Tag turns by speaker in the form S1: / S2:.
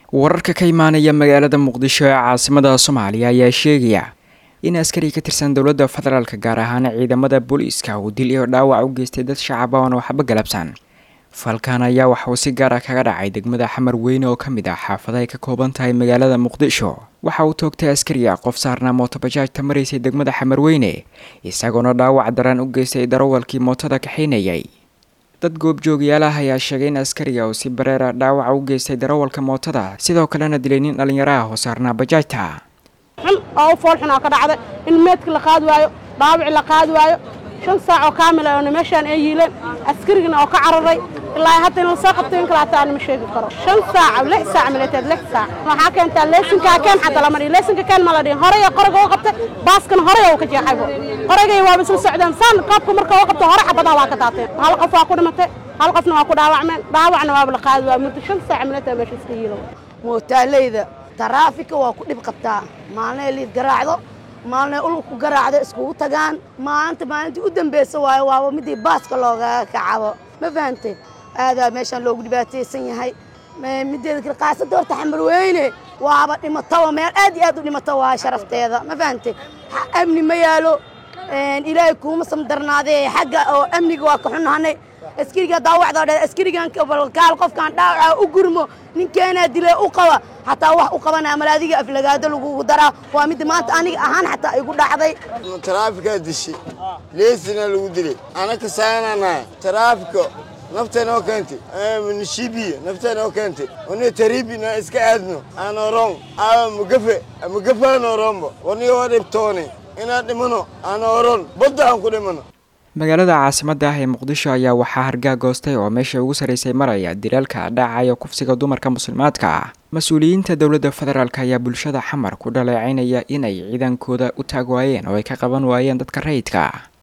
S1: wararka ka imaanaya magaalada muqdisho ee caasimada soomaaliya ayaa sheegaya in askari ka tirsan dowladda federaalk gaar ahaan ciidamada booliiska uu dil iyo dhaawac u geystay dad shacaba oon waxba galabsan falkan ayaa waxauu si gaar ah kaga dhacay degmada xamar weyne oo ka mid ah xaafada ay ka kooban tahay magaalada muqdisho waxa uu toogtay askariga qof saarnaa mootobajaajta maraysay degmada xamar weyne isagoona dhaawac daran u geystay darawalkii mootada kaxaynayay dad goobjoogayaal ah ayaa sheegay in askariga uu si bareera dhaawaca u geystay darawalka mootada sidoo kalena dilay nin dhallinyaro ah oo saarnaa bajaajta
S2: xun oo u fool xun oo ka dhacday in meedka la qaadi waayo dhaawici la qaadi waayo shan saac oo kaamila oona meeshaan ay yiileen askarigana oo ka cararay ilaa hadda in lasoo qabtay in kale hataa aan ma sheegi karo shan saac lix saac milateed lix saac waxaa keentaa leesinkaa keen xataa lama dhihin leesinka keen ma la dhihin horey qoriga u qabtay baaskana horey uu ka jeexaybo qorigay waaba isla socdeen saan qaabka marka u qabto hore xabadaha waa ka daateen hal qof waa ku dhimatay hal qofna waa ku dhaawacmeen dhaawacna waaba la qaadi waa muddo shan saac milateed meesha iska yiilo
S3: mootaaleyda taraafika waa ku dhib qabtaa maalnay liid garaacdo maalnay ulug ku garaacdo iskugu tagaan maalinta maalintii u dambeysa waayo waaba midii baaska loogaga kacabo ma fahantay aadaa meeshaan loogu dhibaataysan yahay mideeda kale qaasada horta xamar weyne waaba dhimataba meel aad iyo aad u dhimata waa sharafteeda ma fahantay amni ma yaalo ilaahay kuuma samdarnaadee xagga oo amniga waa ka xunnahanay askariga daawacda dhe askarigan kaal qofkaan dhaawaca u gurmo ninkeenaa dilee u qaba xataa wax u qabanaa malaadiga aflagaado lagugu daraa waa midda maanta aniga ahaan xataa igu dhacday
S4: taraafikaa dishay leesina lagu dilay anaka saananahay taraafika naftanoo keentay nishibiya naftanoo keentay oni taribina iska aadno aanorong aa mugafe mugafaanoronbo wani oo dhibtooni inaan dhimano aan oron badda aan ku dhimano
S1: magaalada caasimada ah ee muqdisho ayaa waxaa hargaa goostay oo meesha ugu sarraysay maraya dilaalka dhaacaya kufsiga dumarka muslimaadka ah mas-uuliyiinta dowladda federaalk ayaa bulshada xamar ku dhaleecaynaya inay ciidankooda u taag waayeen oo ay ka qaban waayeen dadka rayidka